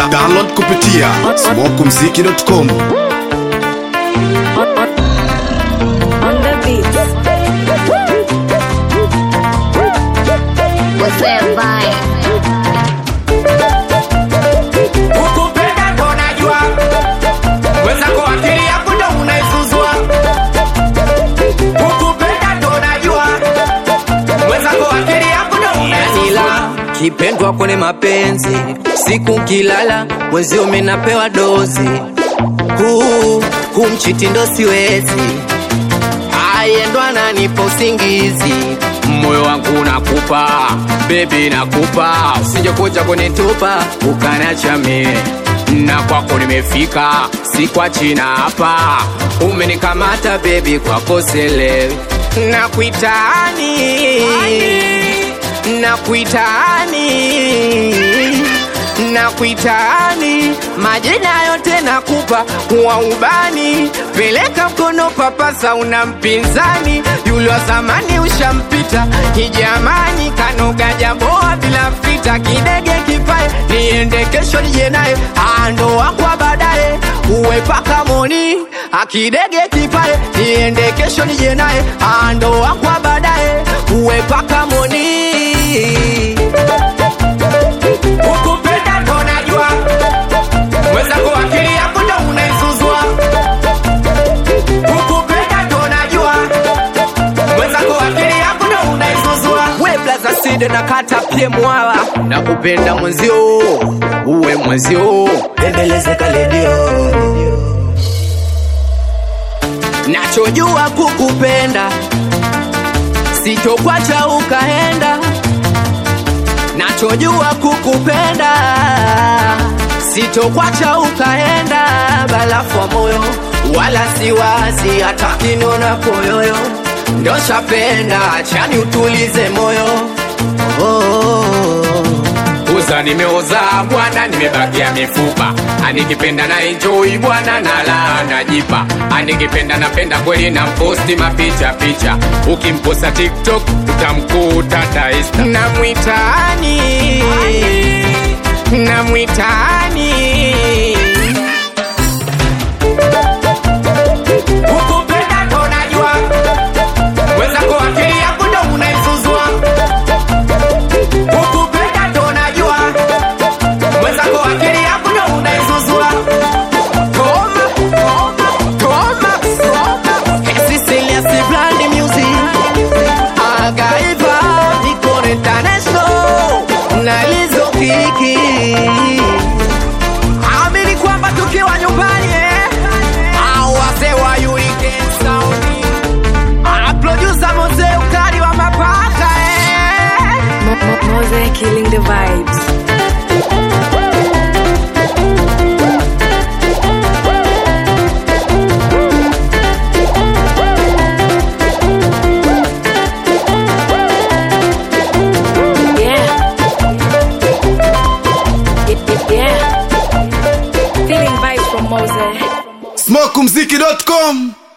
Da- Download kupitia smokumziki.com. on the beat. What's that vibe? Ukupenda ndo najua wenzako akili yako ndo unaizuzua. Ukupenda ndo najua wenzako akili yako ndo unaizuzua. kipendwa kwenye mapenzi siku kilala mwezi umenapewa dozi huu huu mchiti ndo siwezi ayendwa nanipa usingizi moyo wangu nakupa bebi nakupa usije kuja kunitupa ukanacha mie na kwako nimefika si kwa china hapa umenikamata bebi kwako selewi nakuitani nakuitani nakuitani majina yote nakupa wa ubani peleka mkono papasa una mpinzani yule wa zamani ushampita kijamani kanoga jamboa bila fita kidege kipae niende kesho nije naye ando wakwa baadaye uwe paka moni akidege kipae niende kesho nije naye ando wakwa baadaye uwe paka moni Ukupenda ndo najua wenzako akili yako ndo unaizuzua. Ukupenda ndo najua wenzako akili yako ndo unaizuzua. we blaza side na kata pie mwala na kupenda mwenzio uwe mwenzio endeleze kaledio nachojua kukupenda sitokwacha ukaenda nachojua kukupenda sitokwacha ukaenda balafu wa moyo wala siwazi hata kinona koyoyo ndo shapenda chani utulize moyo oh, oh, oh. uza nimeoza bwana nimebakia mifupa anikipenda na enjoy bwana nala najipa anikipenda napenda kweli na posti mapicha picha ukimposa tiktok utamkuta daista namwitani namwitani ukupenda ndo najua wenzako akili yako ndo unaizuzua ukupenda ndo najua wenzako akili yako ndo unaizuzua Toma, toma, toma, toma. Cecilia si Blandi Music. Agaiva, Nicole International. Na Lizo Kiki. Amini kwamba tukiwa nyumbani eh? Au wazee wa Hurricane Sound. Ah, producer Mzee ukali wa mapaka eh? Mo- Mo- Mose killing the vibes. Yeah. Y- y- Yeah. Feeling vibes from Mose. smokumziki.com.